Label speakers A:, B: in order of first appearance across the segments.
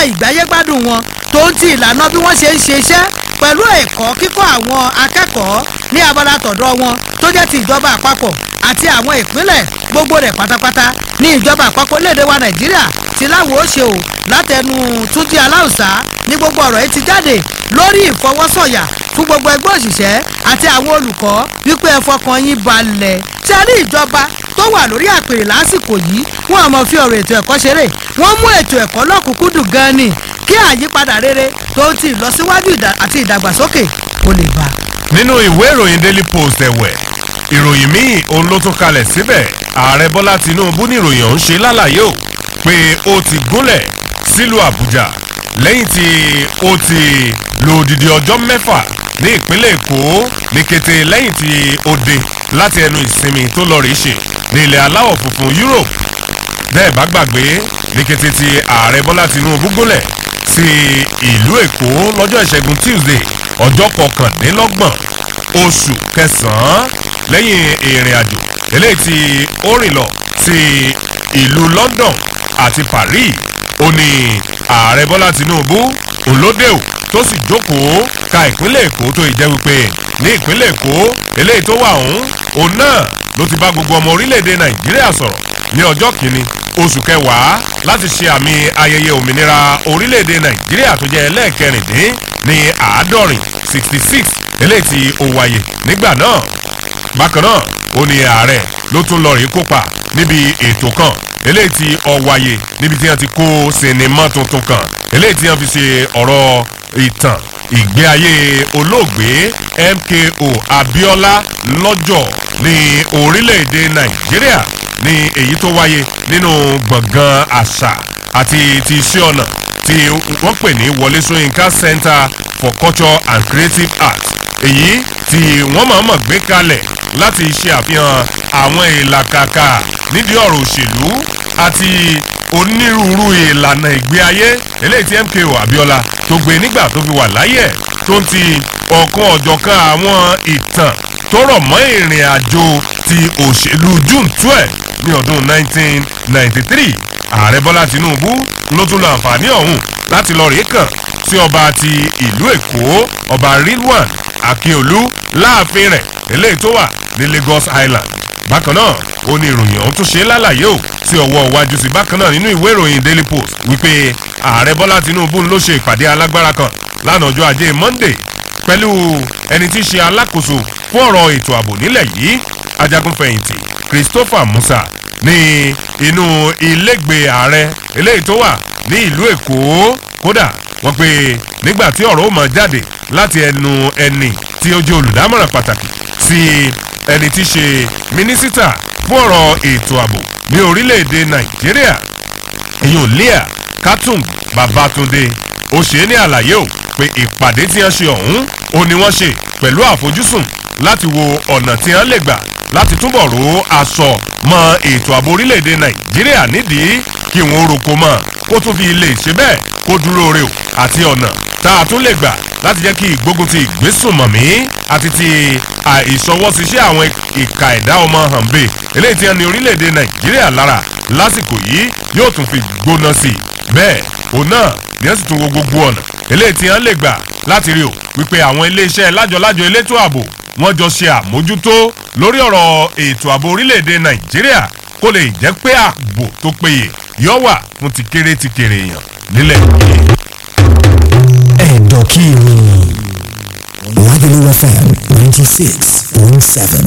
A: ìgbáyégbádùn wọn tó ń ti ìlànà bí wọ́n ṣe ń ṣe iṣẹ́ pẹ̀lú ẹ̀kọ́ kíkọ́ àwọn akẹ́kọ̀ọ́ ní abala tọ̀dọ̀ wọn tó jẹ́ ti ìjọba àpapọ̀ àti àwọn ìpínlẹ̀ gbogbo rẹ̀ pátápátá ní ìjọba àpapọ̀ léde wa nàìjíríà ti láwo ó ṣe o látẹnu túnjí aláùsá ní gbogbo ọ̀rọ̀ yìí ti jáde lórí ìfọwọ́sọ̀yà fún gbogbo ẹgbẹ́ òṣìṣẹ́ àti àwọn olùkọ́ wípé ẹ fọkàn yín balẹ̀ ṣe rí ìjọba tó wà lórí àpèrè lásìkò yìí wọn àmọ́ fi ọ̀rọ̀ ètò ẹ̀kọ́ ṣeré wọ́n mú ètò ẹ̀kọ́ lọ́kùnkúndùn gan ni kí àyípadà rere tó ti ìlọsíwájú àti ìdàgbàsókè kó lè bá.
B: nínú ìwé ìròyìn daily post ẹ̀wẹ̀ ìròyìn míì òun ló tún kalẹ̀ síbẹ̀ ààrẹ bọ́lá tinubu ní ìròyìn ọ̀hún ṣe lálàyé o pé ó ti gúnlẹ̀ sílùú àbújá lẹ́yìn tí ó ti lo odidi ọjọ́ mẹ́fà ní ìpínlẹ̀ èkó ní kété lẹ́yìn tí ó dé láti ẹnu ìsinmi tó lọ rí ṣe ní ilẹ̀ aláwọ̀ funfun europe bẹ́ẹ̀ bá gbàgbé ní kété tí ààrẹ bọ́lá tinubu gúnlẹ̀ sí ìlú èkó lọ́jọ́ ìṣẹ́gun tuesday ọjọ́ kọkàndínlọ́gbọ̀n oṣù kẹsàn-án lẹ́yìn ìrìn àjò eléyìí tí ó rìn lọ sí ìlú london àti paris ó ní ààrẹ bọ́lá tinubu olódèò tó sì jókòó ka ìpínlẹ̀ èkó tó ìjẹ́ wípé ní ìpínlẹ̀ èkó eléyìí tó wà ọ̀hún òun náà ló ti bá gbogbo ọmọ orílẹ̀-èdè nàìjíríà sọ̀rọ̀ ní ọjọ́ kìíní oṣù kẹwàá láti ṣe àmì ayẹyẹ òmìnira orílẹ̀-èdè nàìjíríà tó jẹ́ ẹlẹ́ẹ̀kẹrìndín ní àádọ́rin sixty six eléyìí tí ó wáyé nígbà náà bákan náà ó ní ààrẹ ló tún lọ rí kópa níbi ètò kan eléyìí tí ó wáyé níbi tí wọ́n ti kó sinimá tuntun kan eléyìí tí wọ́n fi ṣe ọ̀rọ̀ ìtàn ìgbé ayé olóògbé mko abiola lọ́jọ́ ní orílẹ̀-èdè nàìjíríà ní èyí tó wáyé nínú gbọ̀ngàn àṣà àti ti iṣẹ́ ọ̀nà tí wọ́n pè ní wọlé sọ́yìnká center for culture and creative arts èyí tí wọ́n máa mọ̀ gbé kalẹ̀ láti ṣe àfihàn àwọn ìlàkàkà nídìí ọ̀rọ̀ òṣèlú àti onírúurú ìlànà ìgbé ayé eléyìí tí mko abiola tó gbé nígbà tó fi wà láyé tó ń ti ọ̀kan ọ̀jọ̀kan àwọn ìtàn tó rọ̀ mọ́ ìrìn àjò ti òṣèlú june twelve ní ọdún 1993 ààrẹ bọ́lá tinubu ló tún lo àǹfààní ọ̀hún láti lọ rèé kàn sí ọba ti ìlú èkó ọba rilwan akiolu láàfin rẹ̀ eléyìí tó wà ní lagos island bákan náà ó ní ìròyìn ọ̀hún tún ṣe lálàyé o sí ọwọ́ iwájú sí bákan náà nínú ìwé ìròyìn daily post wípé ààrẹ bọ́lá tinubu ló ṣe ìpàdé alágbára kan lánàá ọjọ́ ajé monday pẹ̀lú ẹni tí í ṣe alákòóso fún ọ̀rọ̀ ètò ààbò nílẹ̀ yìí ajagunfẹ̀yìntì christopher musa ní inú ilégbèé ààrẹ eléyìí tó wà ní ìlú èkó kódà wọ́n pe nígbà tí ọ̀rọ̀ ó mọ̀ jáde láti ẹnu ẹni tí ó jẹ́ olùdámọ̀ràn pàtàkì sí ẹni tí í ṣe mínísítà fún ọ̀rọ̀ ètò ààbò ní orílẹ̀-èdè nàìjíríà èyàn lea katung babatunde ó ṣe é ní àlàyé o pé ìpàdé tí wọ́n ṣe ọ̀hún ó ní wọ́n ṣe pẹ̀lú àfojúsùn láti wo ọ̀nà tí wọ́n lè gbà láti túbọ̀ ro aṣọ mọ ètò ààbò orílẹ̀-èdè nàìjíríà nídìí kí wọ́n roko mọ́ kó tún fi lè ṣe bẹ́ẹ̀ kó dúró re o àti ọ̀nà tá a tún lè gbà láti jẹ́ kí ìgbógun ti ìgbésùnmọ̀mí àti ti àìsọwọ́síṣẹ́ àwọn ìka ẹ̀dá ọmọ hànbẹ́ eléyìí tí wọ́n ní orílẹ̀-èdè nàìjíríà lára lásìkò yìí yóò tún fi gbóná sí i bẹ́ẹ̀ òun náà ni wọ́n sì tún wo gbogbo ọ̀nà eléyìí tí wọ́n lè gbà láti rí o wípé àwọn iléeṣẹ́ lájọlájọ elétò ààbò wọ́n jọ ṣe àmójútó lórí ọ̀rọ̀ ètò ààbò orílẹ̀-èdè nàìjíríà kó lè jẹ́ pé ààbò tó péye yọ wà fún ti kéré ti kéré èèyàn nílẹ̀ yìí.
C: ẹ̀dọ̀ kí ni Lagelu FM ninety six point seven.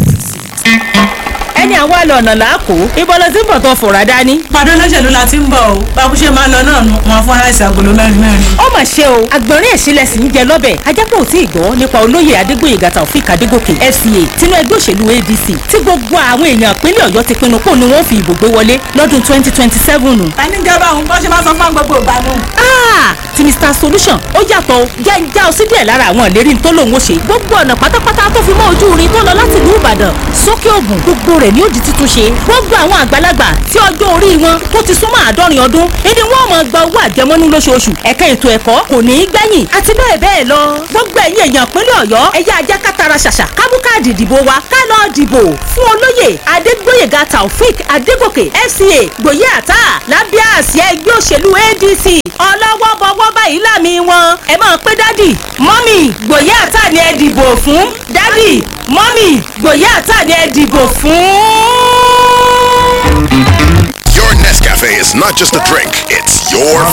D: ẹni àwa lọ ọ̀nà làákò ibo ló ti ń bọ̀ tó fòrà dání.
E: pàdé olóṣèlú la ti ń bọ̀ o báwo ṣe máa lọ náà nu wọn fún aláìsàn agolo mẹ́rin mẹ́rin.
D: ó mà ṣe o àgbọ̀nrín ẹ̀sìnlẹ̀ sì ń jẹ lọ́bẹ̀ ajápọ̀ ò tí ì gbọ́ nípa olóyè adégbòyègà taofik adégòkè fca tinú ẹgbẹ́ òṣèlú adc tí gbogbo àwọn èèyàn ìpínlẹ̀ ọ̀yọ́ ti pinnu kó ni wọ́n fi ìbò gbé wọlé lọ́dún twenty twenty seven.
E: ta ní gẹ́gẹ́ báwọn bọ́ ṣe máa sọ fún gbogbo ìgbà nù.
D: tinú mr solution ó yàtọ̀ o jẹ́ ń já ọ sí díẹ̀ lára àwọn ìlérí tó lòun ó ṣe gbogbo ọ̀nà pátápátá tó fi mọ́ ojú irin tó lọ láti ìlú ìbàdàn sókè ògùn gbogbo rẹ̀ ni ó di títún ṣe gbogbo àwọn àgbàlagbà tí ọjọ́ orí wọn tó ti súnmọ́ àádọ́rin ọdún ìdí wọn máa gba owó àjẹmọ́nú lóṣooṣù ẹ̀ka ètò ẹ̀kọ́ kò ní í gbẹ̀yìn àti bẹ́ẹ̀ bẹ́ẹ̀ lọ gbogbo ẹ̀yin èèyàn pínlẹ̀ ọ̀yọ́ ẹ̀yà ajá kátara ṣàṣà kábúkáàdì ìdìbò wa ká lọ dìbò fún olóyè adégbóyèga taofik adégòkè fca gbòye àtà lábẹ́ àsíá ẹgbẹ́ òṣèlú adc ọlọ́wọ́ bọ́wọ́ báyìí lámì wọn ẹ máa pé dádì mọ́mì gbòye àtà ni ẹ dìbò fún dádì mọ́mì gbòye àtà ni ẹ dìbò fún.
F: Your Nescafe is not just a drink, it's your